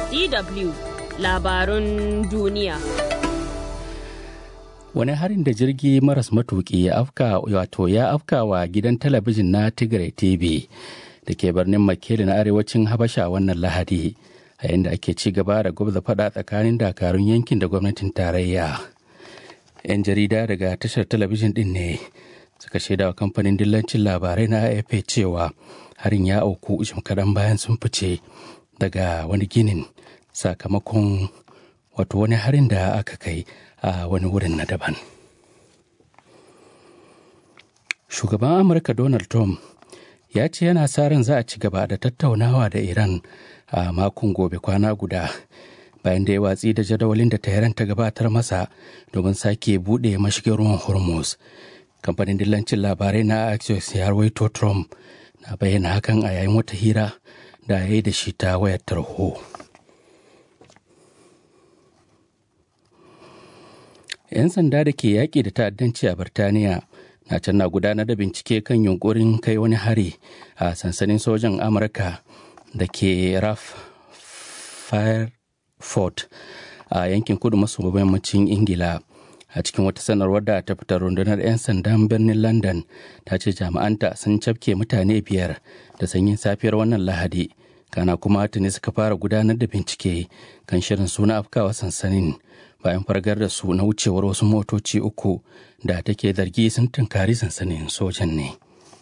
DW labarun duniya. Wani harin da jirgi maras matuƙi ya afka wato ya afka wa gidan talabijin na Tigray TV da ke birnin Makele na arewacin Habasha wannan Lahadi a yayin da ake ci gaba da gwabza faɗa tsakanin dakarun yankin da gwamnatin tarayya. 'Yan jarida daga tashar talabijin ɗin ne suka shaida wa kamfanin dillancin labarai na AFP cewa harin ya auku jim kaɗan bayan sun fice daga wani ginin sakamakon wato wani harin da aka kai a wani wurin na daban. Shugaban Amurka Donald Trump ya ce yana sa ran za a ci gaba da tattaunawa da Iran a makon gobe kwana guda bayan da ya watsi da jadawalin da Tehran ta gabatar masa domin sake buɗe mashigin ruwan Hormuz. Kamfanin dillancin labarai na Axios ya rawaito Trump na bayyana hakan a yayin wata hira da ya yi da shi ta wayar tarho. 'yan sanda da ke yaƙi da ta'addanci a Birtaniya na can na gudanar da bincike kan yunkurin kai wani hari a sansanin sojan Amurka da ke Raf Firefort a yankin kudu maso yammacin Ingila. A cikin wata sanarwar da ta fitar rundunar 'yan sandan birnin London ta ce jami'anta sun cafke mutane biyar da sanyin safiyar wannan Lahadi. Kana kuma tuni suka fara gudanar da bincike kan shirin suna afkawa sansanin. bayan fargar da su na wucewar wasu motoci uku da take zargi sun tunkari sansanin sojan ne.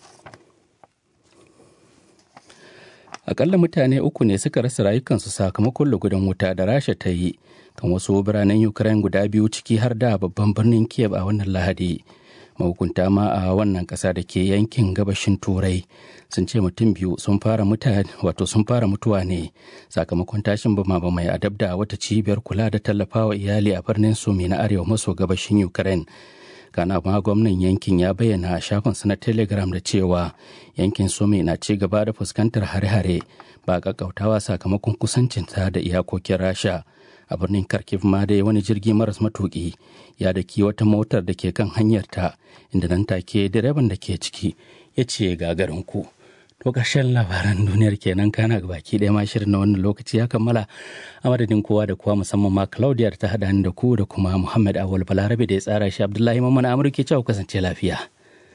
Akalla mutane uku ne suka rasa rayukansu sakamakon lugudan wuta da Rasha ta yi kan wasu biranen Ukraine guda biyu ciki har da babban birnin Kiev a wannan Lahadi. mahukunta ma a wannan ƙasa da ke yankin gabashin turai sun ce mutum biyu sun fara mutane wato sun fara mutuwa ne sakamakon tashin bama mai adab da wata cibiyar kula da tallafawa iyali a birnin sumi na arewa maso gabashin ukraine kana ma gwamnan yankin ya bayyana a shafinsa na telegram da cewa yankin sumi na ci gaba da fuskantar hare-hare ba kakkautawa sakamakon kusancinta da iyakokin rasha a birnin kharkiv ma dai wani jirgi maras matuki ya daki wata motar da ke kan hanyarta inda nan take direban da ke ciki ya ce gagarin ku to ƙarshen labaran duniyar kenan kana ga baki ɗaya ma shirin na wannan lokaci ya kammala a madadin kowa da kowa musamman ma claudia ta haɗa ni da ku da kuma muhammad awal balarabe da ya tsara shi abdullahi mamman amurke cewa kasance lafiya.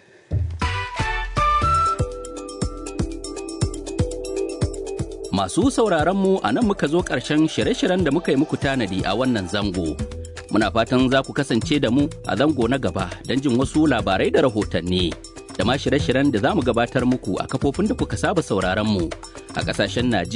Masu sauraronmu a nan muka zo ƙarshen shirye-shiryen da muka yi muku tanadi a wannan zango. Muna fatan za ku kasance da mu a zango na gaba don jin wasu labarai da rahotanni. Da ma shirye-shiryen da za mu gabatar muku a kafofin da kuka saba sauraronmu a ƙasashen Najeriya.